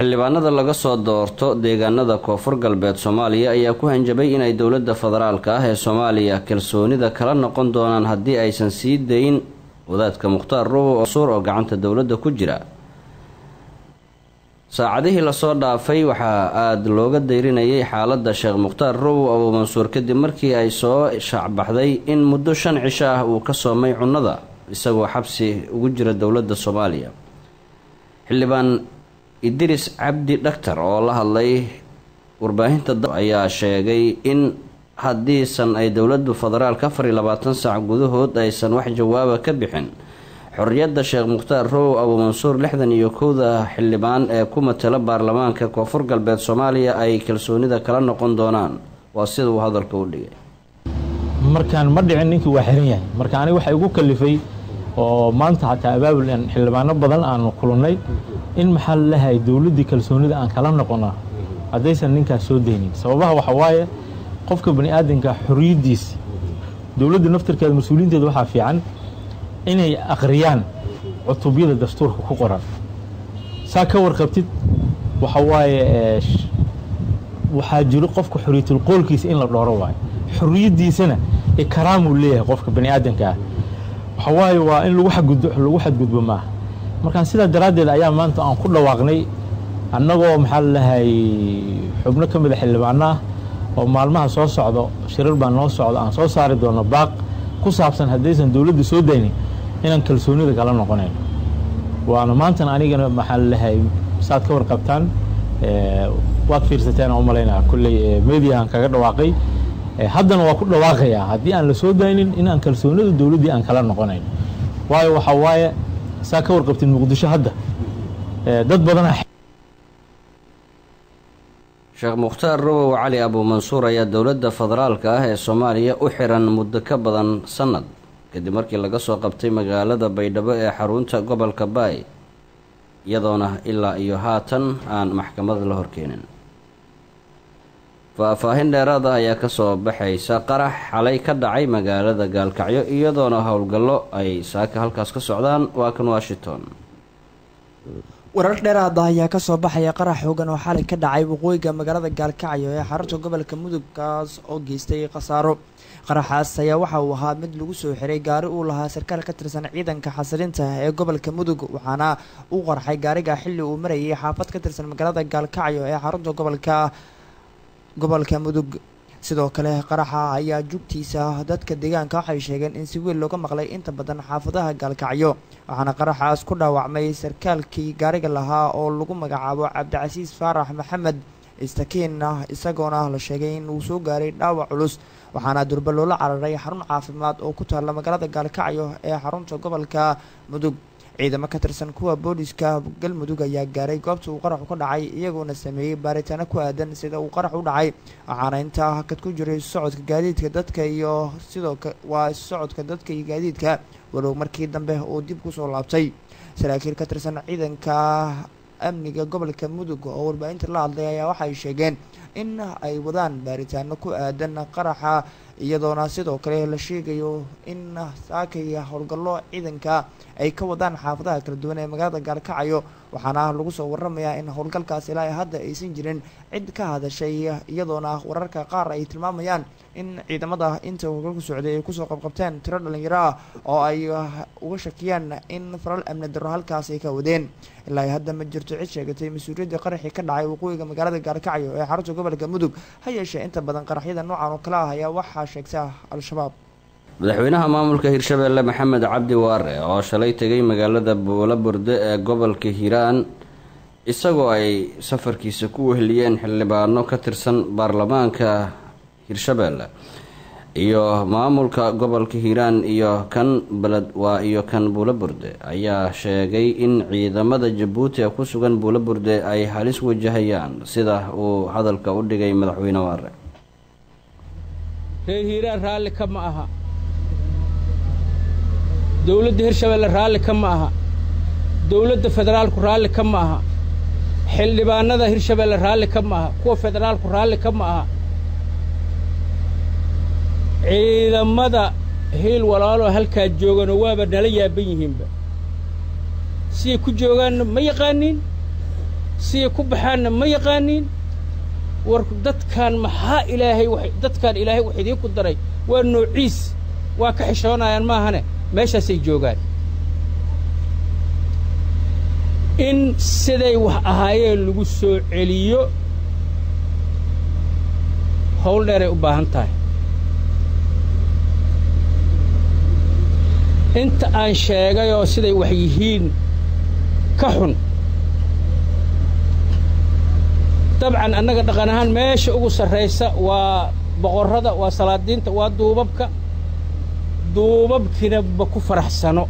xildhibaanada laga soo doorto deegaanada koonfur galbeed soomaaliya ayaa ku hanjabay inay dowladda federaalka ah ee soomaaliya kalsoonida kala noqon doonaan haddii aysan sii dayn wadaadka mukhtaar rubow oo suur oo gacanta dowladda ku jira saacadihii lasoo dhaafay waxaa aada looga dayrinayay xaaladda sheekh mukhtaar rubow abuu mansuur kadib markii ay soo shaacbaxday in muddo shan cisho ah uu ka soomay cunnada isagoo xabsi ugu jira dowladda soomaaliya xildhibaan idris cabdi dhaktar oo la hadlay warbaahinta ayaa sheegay in haddiisan ay dowladdu federaalka afar iyo labaatan saac gudahood aysan wax jawaaba ka bixin xorriyadda sheekh mukhtaar rowow abuu mansuur lixdan iyo kowda xildhibaan ee ku matala baarlamaanka koonfur galbeed soomaaliya ay kalsoonida kala noqon doonaan waa sida uu hadalka u dhigay markaan ma dhicin ninkii waa xiran yahay marka aniga waxa igu kalifay oo maanta xataa abaabul xildhibaano badan aanu kulannay in maxaa lalahay dowladdii kalsoonida aan kala noqona haddaysan ninkaas soo daynin sababaha waxa waaye qofka bani aadamka xorriyaddiisa dowladda naftarkeeda mas-uuliyiinteeda waxaa fiican inay akhriyaan cutubyada dastuurka ku qoran saa ka warqabtid waxa waaye waxaa jiro qofka xorriyatul qoolkiisa in la dhooro waayo xorriyaddiisana ikraamuu leeyahay qofka bani aadamka ah waxa waaye waa in lagu xadgudbo lagu xadgudbo maaha markaan sidaa daraaddeed ayaa maanta aan ku dhawaaqnay annagoo maxaa lalahay xubno ka mida xildhibaano ah oo maalmaha soo socdo shirar baa noo socdo aan soo saari doono baaq ku saabsan haddaysan dowladda soo daynin inaan kalsoonida kala noqonayn waana maantan anigana maxaa lalahay saad ka warqabtaan waad fiirsateen u malaynaa kolley mediahan kaga dhawaaqay haddana waa ku dhawaaqayaa haddii aan la soo daynin inaan kalsoonida dowladdii aan kala noqonayn waayo waxaa waaye saa ka warqabtid muqdisho hadda dad badana sheekh mukhtaar robow cali abuu mansuur ayaa dowladda federaalka ah ee soomaaliya u xiran muddo ka badan sannad kadib markii laga soo qabtay magaalada baydhabo ee xarunta gobolka baay iyadoona ilaa iyo haatan aan maxkamad la horkeenin faah-faahin dheeraad ah ayaa kasoo baxaysa qarax xalay ka dhacay magaalada gaalkacyo iyadoona howlgallo ay saaka halkaas ka socdaan waa kan washington warar dheeraada ayaa kasoo baxaya qarax xoogan oo xalay ka dhacay waqooyiga magaalada gaalkacyo ee xarunta gobolka mudug kaas oo geystay khasaaro qaraxaas ayaa waxa uu ahaa mid lagu soo xiray gaari uu lahaa sarkaal ka tirsan ciidanka xasilinta ee gobolka mudug waxaana u qarxay gaariga xilli uu marayay xaafad ka tirsan magaalada gaalkacyo ee xarunta gobolka gobolka mudug sidoo kale qaraxa ayaa jugtiisa dadka deegaanka waxay sheegeen in si weyn looga maqlay inta badan xaafadaha gaalkacyo waxaana qaraxaas ku dhaawacmay sarkaalkii gaariga lahaa oo lagu magacaabo cabdicasiis faarax maxamed istakiinna isagoona la sheegay in uu soo gaaray dhaawac culus waxaana durba loola cararay xarun caafimaad oo ku taalla magaalada gaalkacyo ee xarunta gobolka mudug ciidamo ka tirsan kuwa booliska galmudug ayaa gaaray goobta uu qaraxu ka dhacay iyagoona sameeyey baaritaano ku aadan sida uu qarax u dhacay waxaana intaa hakad ku jiray socodka gaadiidka dadka iyo sidoo waa socodka dadka iyo gaadiidka walow markii dambe uu dib kusoo laabtay saraakiil ka tirsan ciidanka amniga gobolka mudug oo warbaahinta la hadlay ayaa waxay sheegeen in ay wadaan baaritaano ku aadan qaraxa iyadoona sidoo kale la sheegayo in saakay howlgallo ciidanka ay ka wadaan xaafadaha kala duwan ee magaalada gaalkacyo waxaana lagu soo waramayaa in howlgalkaas ilaa hadda aysan jirin cid ka hadashay iyadoona wararka qaar ay tilmaamayaan in ciidamada inta howlgalku socday ay kusoo qabqabteen tiro dhalinyaro ah oo ay uga shakiyaan in falal amni darro halkaas ay ka wadeen ilaa hadda ma jirto cid sheegatay mas-uuliyadda qaraxii ka dhacay waqooyiga magaalada gaalkacyo ee xarunta gobolka mudug ha yeeshee inta badan qaraxyada noocan oo kale ah ayaa waxaa sheegta al-shabaab madaxweynaha maamulka hirshabeelle maxamed cabdi waare oo shalay tegay magaalada buulaburde ee gobolka hiiraan isagoo ay safarkiisa ku weheliyeen xildhibaano ka tirsan baarlamaanka hirshabeelle iyo maamulka gobolka hiiraan iyo kan beled waa iyo kan buulaburde ayaa sheegay in ciidamada jabuuti ee ku sugan buulaburde ay halis wajahayaan sida uu hadalka u dhigay madaxweyne waare reer hiiraan raalli ka ma aha dowladda hirshabeelle raalli ka ma aha dowladda federaalku raalli ka ma aha xildhibaanada hirshabeelle raalli ka ma aha kuwa federaalku raalli ka ma aha ciidamada hiil walaaloo halkaa joogano waaba nala yaaban yihiinba siday ku joogaanna ma yaqaaniin siday ku baxaanna ma yaqaaniin war dadkaan maxaa ilaahay dadkaan ilaahay wax idiinku daray waa noociis waa ka xishoonayaan maahane meeshaasay joogaan in siday wax ahaayeen lagu soo celiyo howl dheeray u baahan tahay inta aan sheegay oo siday wax yihiin ka xun dabcan annaga dhaqan ahaan meesha ugu sarraysa waa boqorrada waa salaadiinta waa duubabka duubabkiina ma ku faraxsano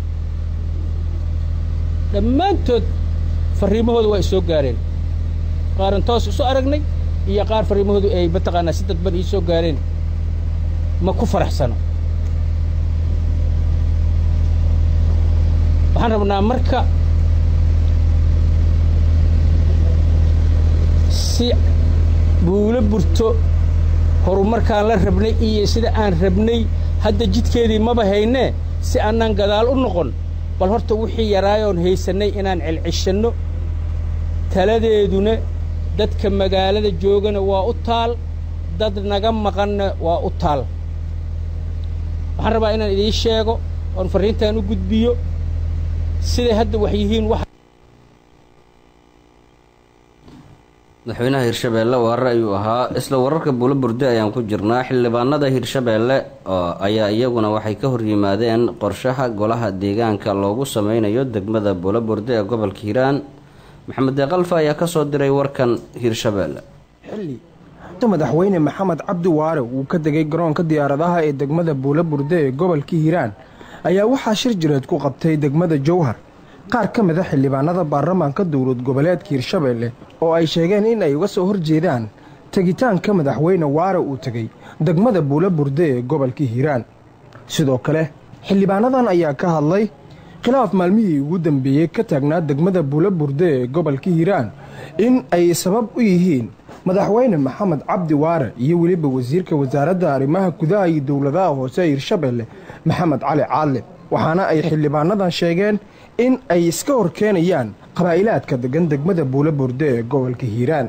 dhammaantood farriimahooda waa isoo gaareen qaaran toos isu aragnay iyo qaar farriimahoodu ay mataqaanaa si dadban ii soo gaareen ma ku faraxsano waxaan rabnaa marka si buulo burto horumarkaan la rabnay iyo sida aan rabnay hadda jidkeedii maba haynee si annaan gadaal u noqon bal horta wixii yaraayoon haysannay inaan celcishanno taladeeduna dadka magaalada joogana waa u taal dad naga maqanna waa u taal waxaan rabaa inaan idiin sheego oon farriintaan u gudbiyo siday hadda wax yihiin wax madaxweynaha hirshabeelle waare ayuu ahaa isla wararka buulo burde ayaan ku jirnaa xildhibaanada hirshabeelle ayaa iyaguna waxay ka horyimaadeen qorshaha golaha deegaanka loogu sameynayo degmada buulo burde ee gobolka hiiraan maxamed deeqalfa ayaa kasoo diray warkan hirshabeelle xilli madaxweyne maxamed cabdi waare uu ka degay garoonka diyaaradaha ee degmada buulo burde ee gobolka hiiraan ayaa waxaa shir jireed ku qabtay degmada jowhar qaar ka mid a xildhibaanada baarlamaanka dowlad goboleedka hirshabeelle oo ay sheegeen in ay uga soo horjeedaan tegitaanka madaxweyne waare uu tegey degmada buulo burde ee gobolka hiiraan sidoo kale xildhibaanadan ayaa ka hadlay khilaaf maalmihii ugu dambeeyey ka taagnaa degmada buulo burde ee gobolka hiiraan in ay sabab u yihiin madaxweyne maxamed cabdi waare iyo weliba wasiirka wasaaradda arrimaha gudaha iyo dowladaha hoose ee hirshabeelle maxamed cali caadle waxaana ay xildhibaanadan sheegeen in ay iska hor keenayaan qabaa'ilaadka degan degmada buulo burde ee gobolka hiiraan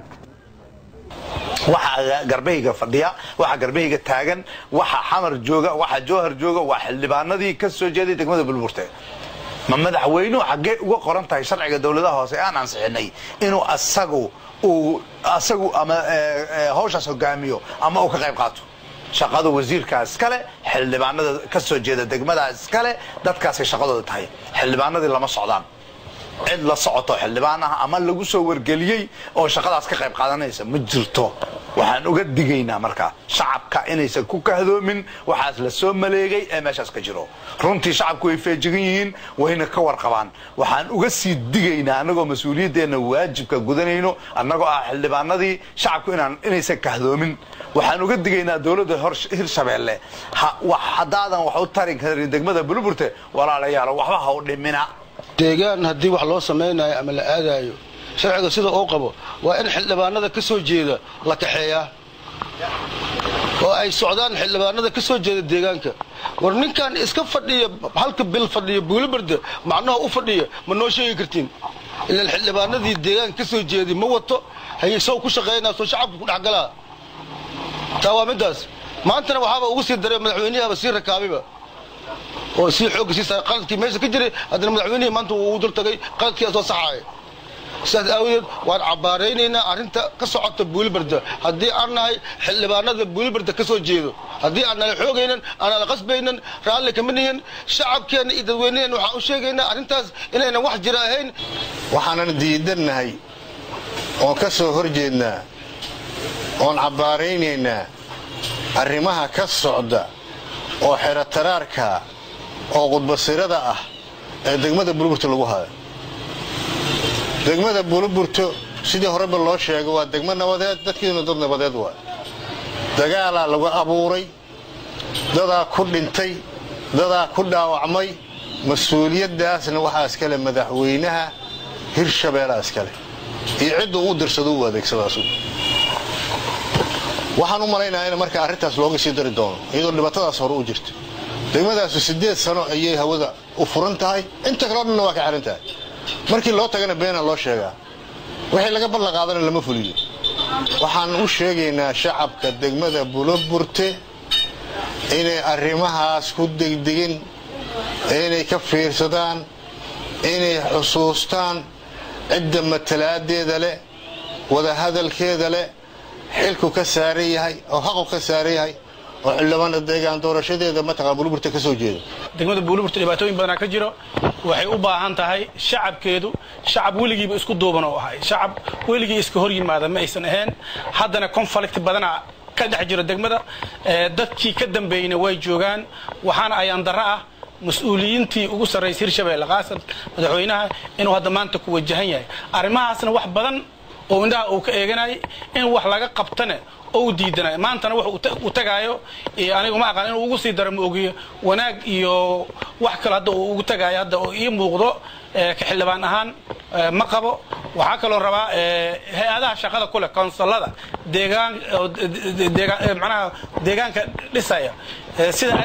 waxa garbahayga fadhiya waxa garbahayga taagan waxa xamar jooga waxa jowhar jooga waa xildhibaanadii ka soo jeeday degmada bulburte ma madaxweynuhu xaggee uga qoran tahay sharciga dowladaha hoose aan ansixinay inuu asagu uu asagu ama hawshaas hogaamiyo ama uu ka qayb qaato shaqada wasiirkaa iskale xildhibaanada ka soo jeeda degmadaa iskale dadkaasay shaqadooda tahay xildhibaanadii lama socdaan cid la socoto xildhibaan ah ama lagu soo wargeliyey oo shaqadaas ka qayb qaadanaysa ma jirto waxaan uga digaynaa markaa shacabka inaysan ku kahdoomin waxaas la soo maleegay ee meeshaas ka jiro runtii shacabku way feejigan yihiin wayna ka warqabaan waxaan uga sii digaynaa annagoo mas-uuliyaddeenna waajibka gudanayno annagoo ah xildhibaanadii shacabku inaysan kahdoomin waxaan uga digaynaa dowladda hirshabeelle haddaadan wax u tari karin degmada buluburte walaalayaalo waxba ha u dhimina deegaan haddii wax loo samaynayo ama la aadaayo sharciga sida uu qabo waa in xildhibaanada ka soo jeeda la kaxeeyaa oo ay socdaan xildhibaanada ka soo jeeda deegaanka war ninkan iska fadhiya halka bil fadhiya buulibarda macnaha u fadhiya ma noo sheegi kartiin ilaan xildhibaanadii deegaanka ka soo jeeday ma wato haye sow ku shaqaynaa soo shacabka ku dhexgalaa taa waa middaas maantana waxaaba ugu sii daray madaxweynihaba sii rakaabiba oo sii xoogga sii saaray qaladkii meesha ka jiray haddana madaxweynihii maanta uu dul tagay qaladkii soo saxaaya sidaas aawadeed waan cabbaaraynaynaa arrinta ka socota buulibarda haddii aan nahay xildhibaanada buulibarda ka soo jeedo haddii aan nala xoogaynan aanan la qasbaynan raalli kama nihin shacabkeenna iyo dadweynaheenna waxaan u sheegaynaa arrintaas inaynan wax jira ahayn waxaanan diidannahay oon ka soo hor jeednaa oon cabbaaraynaynaa arrimaha ka socda oo xerataraarka oo qudbasirada ah ee degmada buliburta lagu hayo degmada buliburto sidii horeba loo sheego waa degmo nabadeed dadkiiduna dad nabadeed waa dagaalaa lagu abuuray dadaa ku dhintay dadaa ku dhaawacmay mas-uuliyaddaasna waxaa iskale madaxweynaha hirshabeelaa iskale iyo cidda uu dirsado u adeegsadaasu waxaan u malaynayaa in marka arrintaas looga sii dari doono iyadoo dhibaatadaas hore u jirta degmadaasu siddeed sano ayay hawada u furan tahay inta kaleo dhanna waa ka xihan tahay markii loo tagana beena loo sheegaa wixii laga ballan qaadana lama fuliyo waxaan u sheegaynaa shacabka degmada buloburte inay arrimahaas ku degdegin inay ka fiirsadaan inay xusuustaan cidda matalaadeeda leh wadahadalkeeda leh xilku ka saaran yahay oo xaqu ka saaran yahay oo xildhibaana deegaan doorashadeeda mataqaa buloburte ka soo jeeda degmada buuliburta dhibaatooyin badanaa ka jiro waxay u baahan tahay shacabkeedu shacab weligiiba isku duuban oo ahay shacab weligii iska hor yimaada ma aysan ahayn haddana conflict badanaa ka dhex jiro degmada dadkii ka dambeeyna way joogaan waxaana ayaan darro ah mas-uuliyiintii ugu sarraysay hirshabeelle qaasan madaxweynaha inuu hadda maanta ku wajahan yahay arrimahaasna wax badan oo indhaha uu ka eeganayay in wax laga qabtane oo u diidanay maantana wax uu tagaayo anigu ma aqaan inuu ugu sii daro ma ogiyo wanaag iyo wax kale hadda uu ugu tagaayo hadda oo ii muuqdo ka xildhibaan ahaan ma qabo waxaa kaloo rabaa hay-adaha shaqada kuleh konsolada deegaan manaha deegaanka dhisaya sida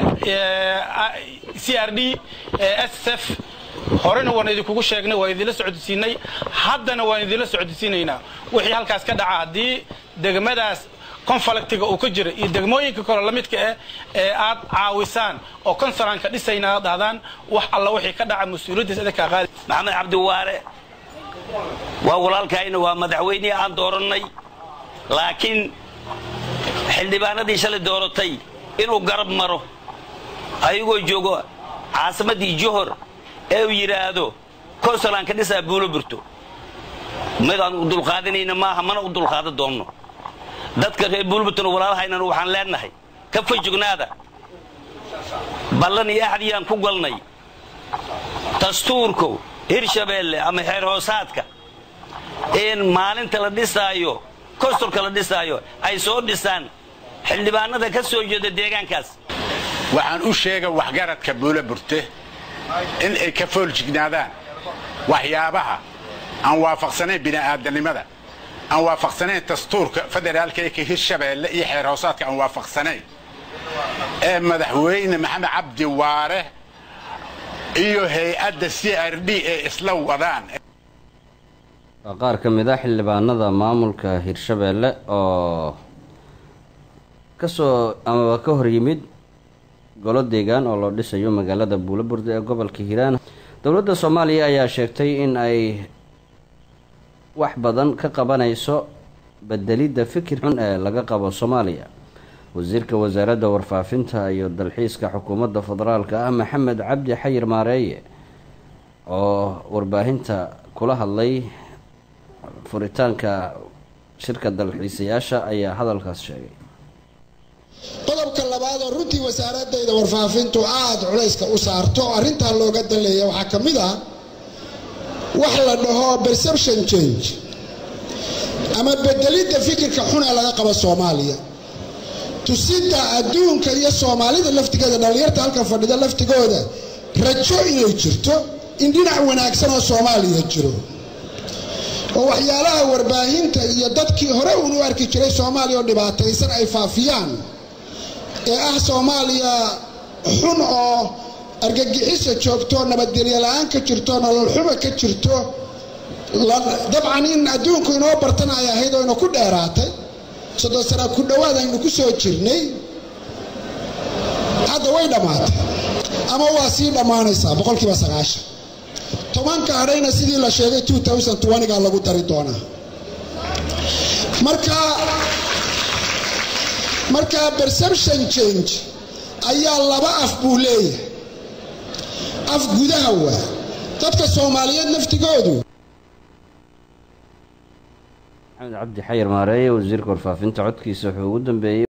c r d s f horena waan idinkugu sheegnay waan idinla socodsiinay haddana waan idinla socodsiinaynaa wixii halkaas ka dhaca haddii degmadaas conflictiga uu ka jira iyo degmooyinka kale la midka ah ee aad caawisaan oo konsalanka dhisayna aad dhahdaan wax alla wixii ka dhaca mas-uuliyaddiis idinkaa qaadi maxamed cabdiwaare waa walaalkayna waa madaxweynihii aan doorannay laakiin xildhibaanadii shalay dooratay inuu garab maro ayagoo joogo caasimaddii johor ee uu yidhaahdo konsalanka dhisaa buulo burto midaan u dulqaadanayna maaha mana u dulqaadan doonno dadka reer buulburtona walaalahaynan waxaan leenahay ka fajognaada ballan iyo axdiyaan ku galnay dastuurku hirshabeelle ama xeer hoosaadka in maalinta la dhisaayo kostorka la dhisaayo ay soo dhisaan xildhibaanada ka soo jeeda deegaankaas waxaan u sheega waxgaradka buulo burte in ay ka fooljignaadaan waxyaabaha aan waafaqsanayn bini'aadanimada aan waafaqsanayn dastuurka federaalka ee ka hirshabeelle iyo xeer hoosaadka aan waafaqsanayn ee madaxweyne maxamed cabdi waare iyo hay-adda c r d ee isla wadaan waa qaar ka mid ah xildhibaanada maamulka hirshabeelle oo kasoo amaba ka hor yimid golo deegaan oo loo dhisayo magaalada buulaburde ee gobolka hiiraan dowladda soomaaliya ayaa sheegtay in ay wax badan ka qabanayso bedelidda fikir xun ee laga qabo soomaaliya wasiirka wasaaradda warfaafinta iyo dalxiiska xukuumadda federaalka ah maxamed cabdi xayir maareeye oo warbaahinta kula hadlay furitaanka shirka dalxiisayaasha ayaa hadalkaas sheegay qodobka labaad oo runtii wasaaradayda warfaafintu aada culayska u saarto arrintaa looga daleeya waxaa ka mid ah wax la dhaho perception change ama bedelidda fikirka xun ee laga qabo soomaaliya tusidda adduunka iyo soomaalida laftigeeda dhallinyarta halkan fadhida laftigooda rajo inay jirto in dhinac wanaagsan oo soomaaliya jiro oo waxyaalaha warbaahinta iyo dadkii hore uun u arki jiray soomaaliya oo dhibaataysan ay faafiyaan ee ah soomaaliya xun oo argagixisa joogto nabadgelyo la-aan ka jirto nolol xumo ka jirto dabcan in adduunku inoo bartan ay ahayd oo ina ku dheeraatay soddon sana ku dhowaad aynu ku soo jirnay hadda way dhammaatay ama waa sii dhammaanaysaa boqolkiiba sagaashan tobanka hadhayna sidii la sheegay ga lagu dari doonaa marka marka perception change ayaa laba af buu leeyahay af gudaha waa dadka soomaaliyeed naftigoodu maxamed cabdi xayir maareeye wasiirka warfaafinta codkiisa wuxuu ugu dambeeyey